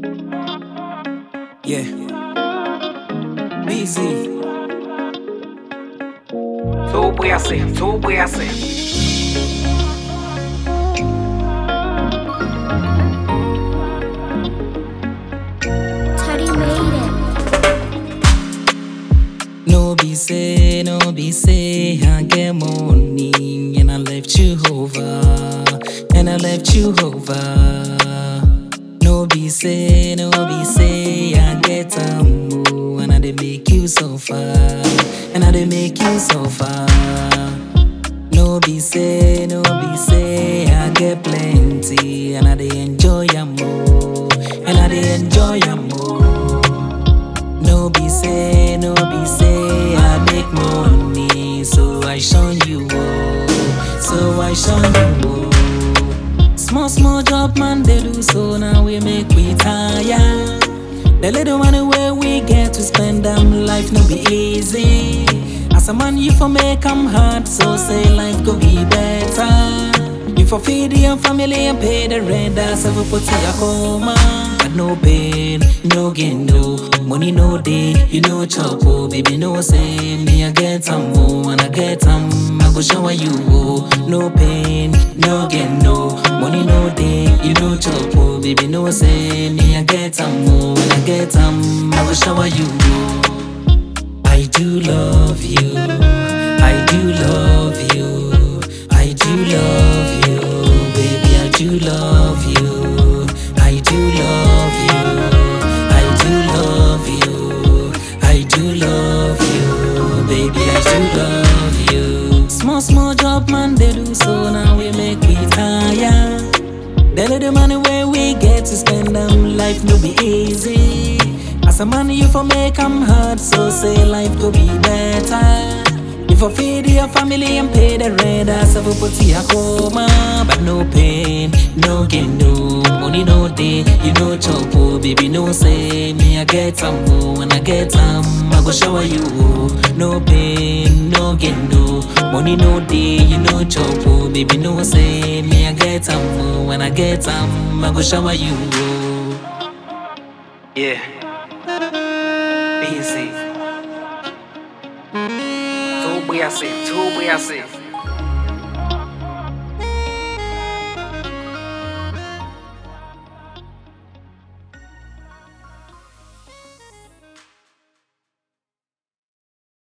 Yeah. BZ. Todo voy a hacer, todo voy a hacer. Teddy made it. No be say, no be say, I get money and I left you over, and I left you over. No be say, no be say, I get a move and I dey make you suffer, and I dey make you suffer. No be say, no be say, I get plenty and I dey enjoy am more, and I dey enjoy am more. No be say, no be say, I make money, so I shun you, oh, so I shun you, oh. Small, small job, man, they do so now we make we tire. The little money where we get to spend them life no be easy. As a man, you for make 'em hard, so say life go be better. You for feed your family and pay the rent, that's how we put to your coma. But no pain, no gain, no money, no day, you know chop, oh baby, no say me I get some more and I get some, I go shower you, oh no pain, no gain, no money, no day, you know chop, oh baby, no say me I get some more and I get some, I go shower you, oh. I do love you. I do love you. I do love you. Baby, I do love you. I do love you. I do love you. I do love you. Baby, I do love you. Small, small job, man, they do so now we make we tire. The little money where we get to spend them life no be easy. As a man, you for make 'em hard, so say life go be better. You for feed your family and pay the rent, that's how we put your coma. But no pain, no gain, no money, no day. You know chop, oh, baby, no say me I get some more when I get some, I go shower you. oh. No pain, no gain, no money, no day. You know chop, oh, baby, no say me I get some more when I get some, I go shower you. oh. Yeah. Easy. Todo voy a hacer, todo voy a hacer.